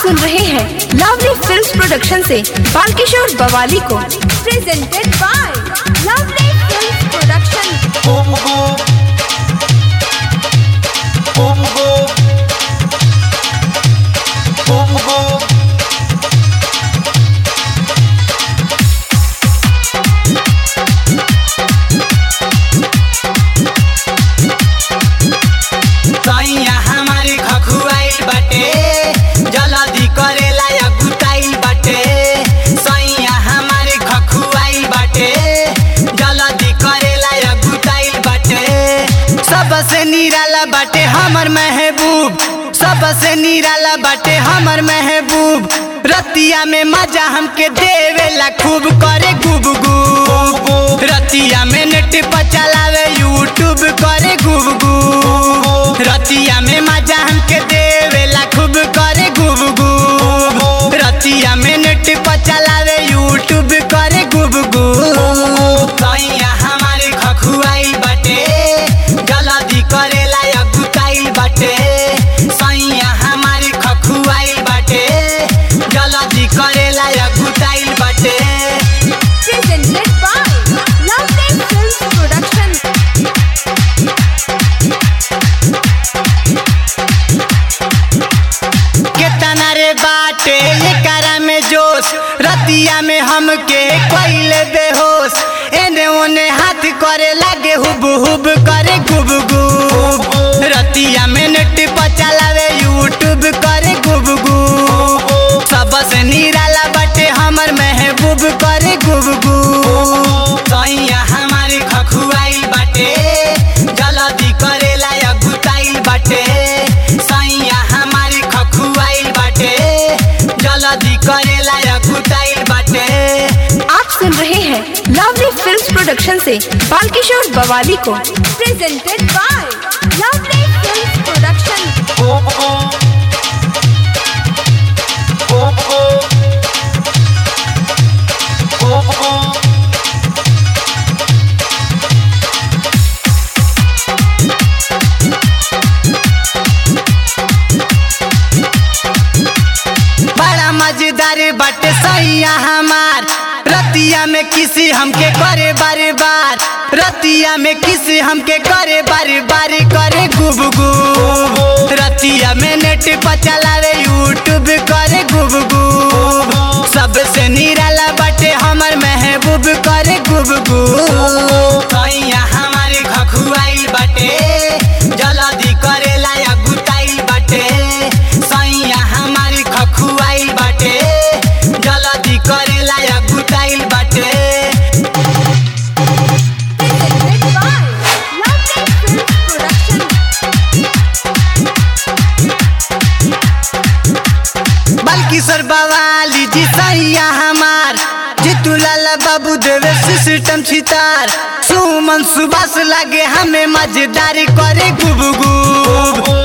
सुन रहे हैं लवली फिल्म्स प्रोडक्शन से बालकिशोर बवाली को presented by Lovely Films production Boom boom. Boom boom. Boom boom. सैया हमारी खखुआइल बाटे जल्दी करेला या गुताइल बाटे सैया हमारी खखुआइल बाटे जल्दी करेला या गुताइल बाटे सबसे निराला बाटे हमर महबूब सबसे निराला बाटे हमर महबूब रतिया में मजा हमके देवेला खूब करे गुब गुब रतिया में नेट पर चलावे यूट्यूब करे गुब गुब रतिया में मजा हमके देवेला खूब करे गुब गुब रतिया में नेट पर चलावे यूट्यूब करे गुब गुब सैया हमारे खखुआइल बाटे जल्दी करेला या गुताइल बाटे सैया हमारी खखुआइल बाटे जल्दी करेला या गुताइल बाटे presented by Lovely Films production केतना रे बाटे एकरा में जोश रतिया में हमके कोइले बेहोश एने ओने हाथ करे लागे हुब हुब करे गुब गुब रतिया में नेट पर चलावे यूट्यूब करे गुब गुब सबसे निराला बाटे हमर महबूब करे गुब गुब सैया हमारी खखुआइल बाटे जल्दी करेला या गुताइल बाटे सैया हमारी खखुआइल बाटे जल्दी करेला या गुताइल बाटे आप सुन रहे हैं लवली फिल्म्स प्रोडक्शन से बालकिशोर बवाली को presented by Lovely Films production Boom boom. Boom boom. Boom boom. बड़ा मजेदार बाटे सैया हमार रतिया में किसी हमके करे बार बार रतिया में किसी हमके करे बार बार करे गुब गुब रतिया में नेट पर चलावे यूट्यूब करे गुब गुब सबसे निराला बाटे हमर महबूब करे गुब गुब सैया हमारे खखुआइल बाटे जल्दी करेला या गुताइल बाटे सैया हमारी खखुआइल बाटे जल्दी करेला या गुताइल बाटे presented by Lovely Films production Balkishore Bawali ji सैया हमार जितू लाला बाबू देवे सिस्टम छितार सुमन सुबास लागे हमें मजेदारी करे गुब गुब